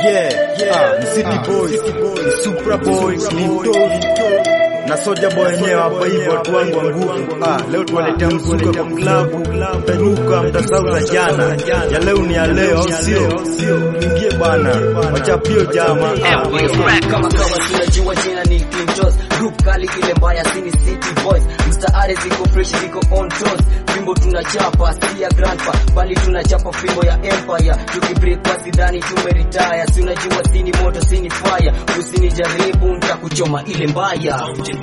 Yeah, yeah, ni City Boys, ni Supra Boys, ni Mtoto na Soja Boy wenyewe hapa hivyo, watu wangu wa nguvu. Ah, leo tuwaletea mzuka kwa klabu, mtaruka mtasahau za jana, ya leo ni ya leo, au sio? Ingie bana, wachapio jama. Ah, kama kawa tunajua jina ni Clean Toes group kali ile mbaya sini City Boys mstaare ziko fresh ziko on toes fimbo tunachapa si ya grandpa bali tunachapa fimbo ya empire tukibreak kwa sidhani tumeretire si unajua sini moto sini fire usinijaribu nitakuchoma ile mbaya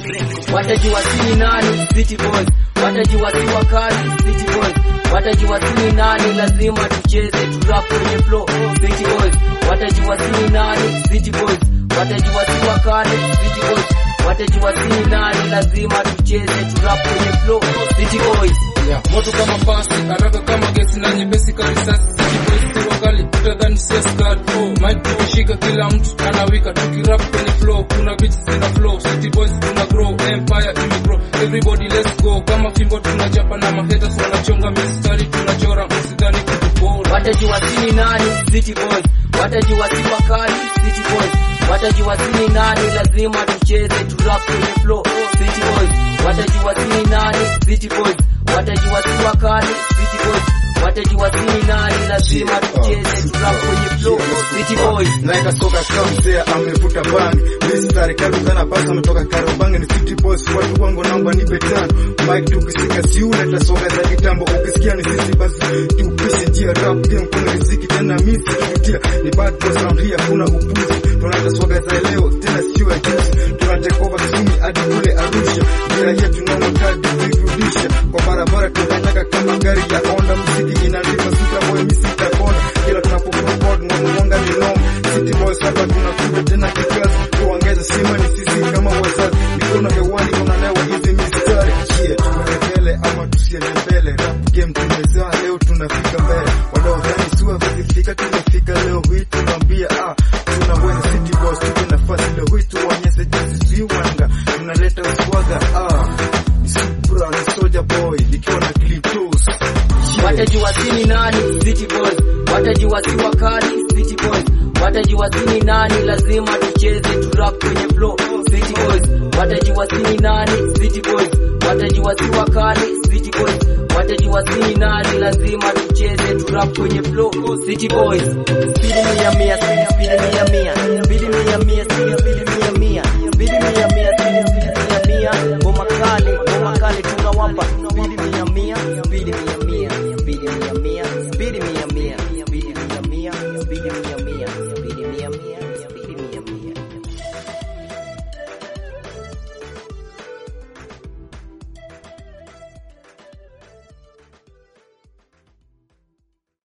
watajua sini nani City Boys watajua si wakali City Boys watajua sini nani lazima tucheze turap kwenye flow City Boys watajua sini nani City Boys watajua si wakali City Boys watajua sini nani lazima tucheze turap kwenye flow City Boys Yeah. Moto kama pasi, haraka kama gesi na nyepesi kama risasi. City boys si wakali, utadhani si askari. Oh, mic tukishika kila mtu anawika, tukirap kwenye flow, kuna beats zina flow. City boys tuna grow, empire imegrow. Everybody let's go, kama fimbo tunachapa na mahaters wanachonga mistari, tunachora msidhani kitu bora. watajua sini nani City Boys watajua si wakali City Boys watajua sini nani lazima tucheze turap kwenye flow City Boys watajua sini nani City Boys watajua si wakali City Boys watajua sini nani lazima tucheze turap kwenye flow City Boys naeka soka kama mzee amevuta bangi mistari karibu sana basi ametoka karobangi ni city boys watu wangu naomba nipe tano mike tukisika siule tasoka za kitambo ukisikia ni sisi basi tupishe njia rap game kuna riziki tena misi tukitia ni bad boys round here kuna upuzi tunaenda soga za leo tena sio ya juzi tunateka over Kisumu hadi kule Arusha njia yetu na wakati kuirudisha kwa barabara tunataka kama gari ya Honda muziki inalipa super boy misi takona kila tunapopromote na mwanga ni noma City Boys hapa tunakuja tena kikazi tuongeze sima ni sisi kama wazazi mikono hewani unalewa hizi mistari yeah tunaendelea ama tusiende mbele rap game tumezaa leo tunafika mbele wanaodhani sua vizifika tumefika leo hii tunaambia ah tunaweza City Boys tupe nafasi leo hii tuonyeshe jinsi ziwanga tunaleta uswaga ah ni Supra ni Soja Boy nikiwa na Cliptos yeah. watajua sini nani City Boys watajua si wakali City Boys watajua sini nani lazima tucheze turap kwenye flow City Boys watajua sini nani City Boys watajua si wakali City Boys watajua sini nani lazima tucheze turap kwenye flow City Boys Siri ya mia